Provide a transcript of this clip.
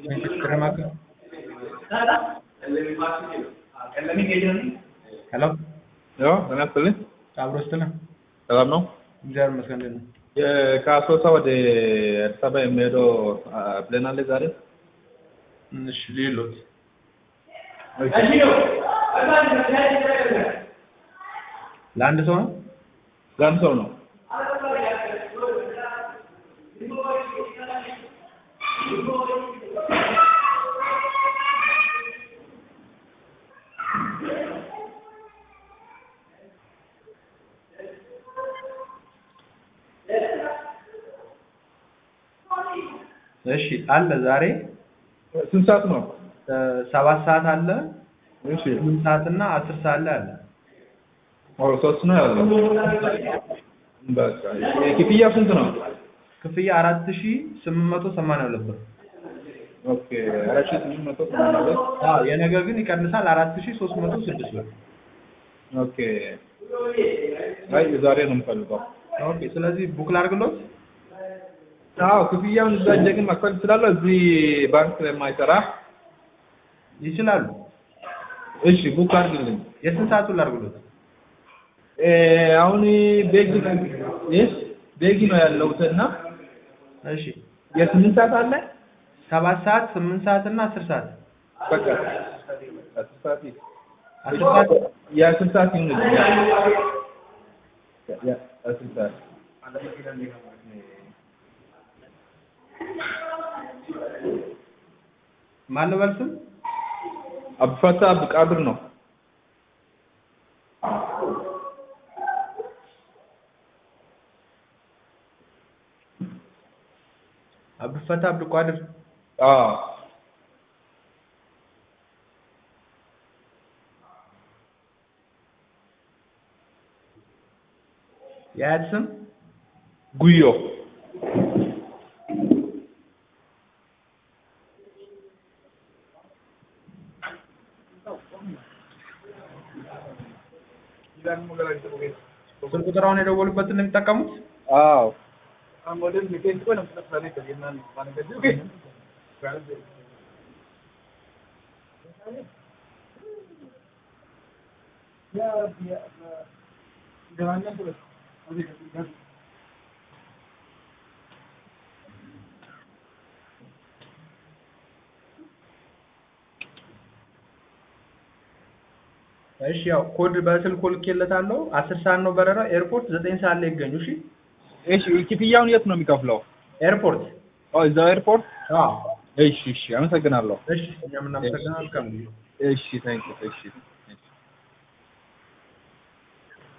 Kremaka. ሄሎ ያው ጤና ይስጥልኝ። አብሮ ስትል ሰላም ነው። እግዚአብሔር ይመስገን። እንዴት ነው? የ- ከአሶሳ ወደ አዲስ አበባ የሚሄደው አ፣ ፕሌን አለ ዛሬ? እሺ ሌሎት ለአንድ ሰው ነው? ለአንድ ሰው ነው። እሺ አለ ዛሬ ስንት ሰዓት ነው? እ፣ ሰባት ሰዓት አለ፣ እሺ ስምንት ሰዓት እና አስር ሰዓት ላይ አለ። ኦ ሶስት ነው ያለው። በቃ ክፍያ ስንት ነው? ክፍያ አራት ሺ ስምንት መቶ ሰማንያ ሁለት ብር። ኦኬ አራት ሺህ ስምንት መቶ ሰማንያ ሁለት አዎ የነገ ግን ይቀንሳል አራት ሺ ሶስት መቶ ስድስት ብር። ኦኬ አይ ዛሬ ነው የምፈልገው። ኦኬ ስለዚህ ቡክ ላድርግሎት? አዎ ክፍያውን እዛ ሄጄ ግን መክፈል እችላለሁ እዚህ ባንክ ስለማይሰራ። ይችላሉ። እሺ ቡክ አድርግልኝ። የስንት ሰዓቱን ላድርግሎት? እ፣ አሁን ቤጊ ይህ ቤጊ ነው ያለሁት እና እሺ የስምንት ሰዓት አለ ሰባት ሰዓት ስምንት ሰዓት እና አስር ሰዓት በቃ አስር ሰዓት ይህ አስር ሰዓት የአስር ሰዓት ይሁንልኝ። ያ- ያ- አስር ሰዓት ማን ልበል ስም? አብፈታ አብቃድር ነው። አብዱልፈታ አብዱልቋድር አዎ የአያት ስም ጉዮ ስልክ ቁጥራውን የደወሉበትን ነው የሚጠቀሙት? አዎ እሺ ያው ኮድ በስልክ ልኬለታለሁ። አስር ሰዓት ነው በረራ። ኤርፖርት ዘጠኝ ሰዓት ላይ ይገኙ። እሺ እሺ ክፍያውን የት ነው የሚከፍለው? ኤርፖርት። ኦ እዛው ኤርፖርት። አዎ እሺ እሺ አመሰግናለሁ። እሺ እኛም እናመሰግናለን። መልካም ጊዜ። እሺ ታንክ እሺ